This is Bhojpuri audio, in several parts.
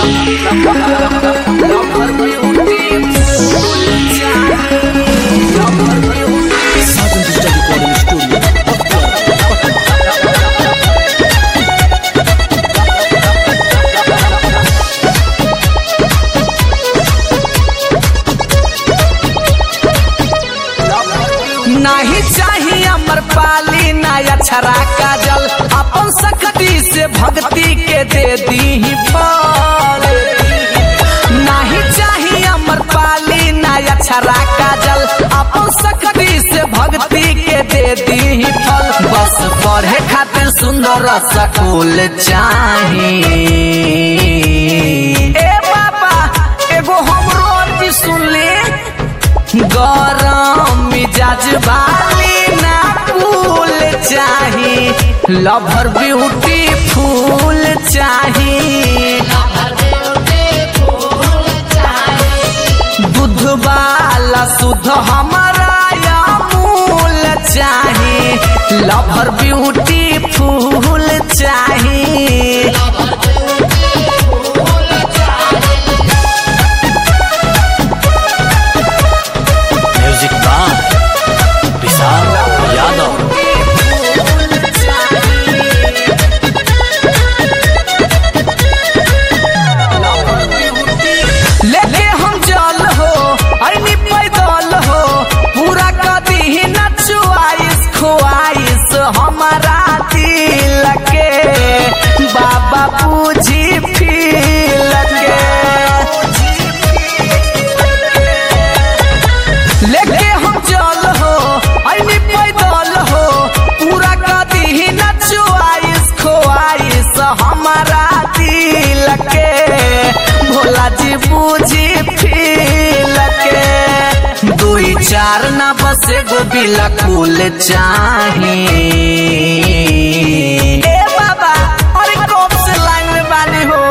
Southern Digital Recording Studio. नहीं चाहिए अमर पाली नया छरा काजल अपन सकती से भक्ति के दे दी फल नहीं चाहिए अमर पाली नया छरा काजल अपन सकती से भक्ति के दे दी फल बस पढ़े खातिर सुंदर सकूल चाहिए ए बाबा एगो हमरो अर्जी सुन ले गरम मिजाज वाली ना फूल चाही लभर ब्यूटी फूल चाही दूध वाला शुद्ध हमारा अमूल चाही लभर ब्यूटी फूल चाही Music by Vishal Yadav. लेके हम जल हो ऐनी पैदल हो पूरा कदी ही नचुआइस खुआइस हमारा दिल के बाबा पूजी फील के लेके हम जल हो ऐनी पैदल हो पूरा कदी ही नचुआइस खुआइस हमारा दिल के भोला जी बूझी फील के दुई चार ना बस एगो बिलकुल चाही ए बाबा अरे कब से लाइन में बानी हो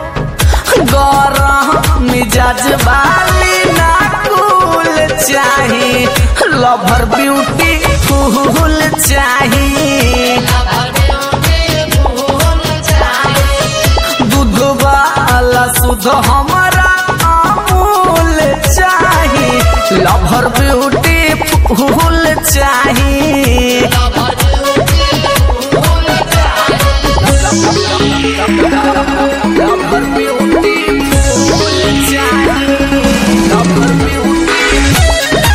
गरम मिजाज वाली ना कूल चाही लवर ब्यूटी फूल चाही दूध वाला शुद्ध हमारा अमूल चाही लवर ब्यूटी फूल चाही लवर ब्यूटी फूल चाही लवर ब्यूटी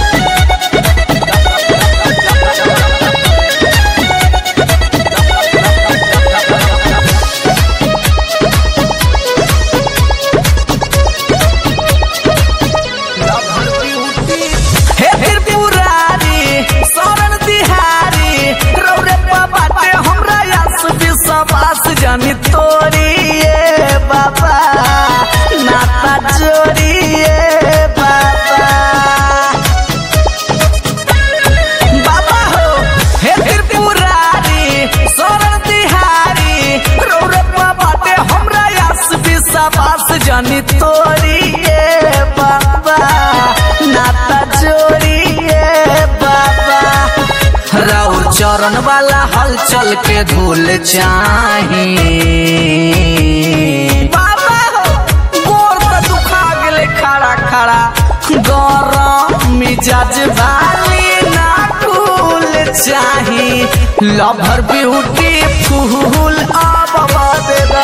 हे त्रिपुरारी शरण तिहारी रौरे बाटे हमरा यस विश्वास जानी तोरी ए बाबा नाता चोरी ए बाबा बाबा हो हे त्रिपुरारी शरण तिहारी रौरे बाटे हमरा यस विश्वास जानी तोरी ए बाबा नाता जोड़ी ए बाबा राउर चरण वाला हलचल के धूल चाही बाबा हो गोर त दुखा गेले खड़ा खड़ा गरम मिजाज वाली ना फूल चाही लभर ब्यूटी फूल अब बदला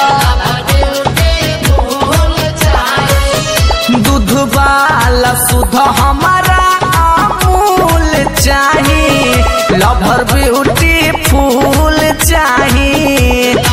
दूध वाला शुद्ध हमारा अमूल चाही लभर ब्यूटी फूल चाही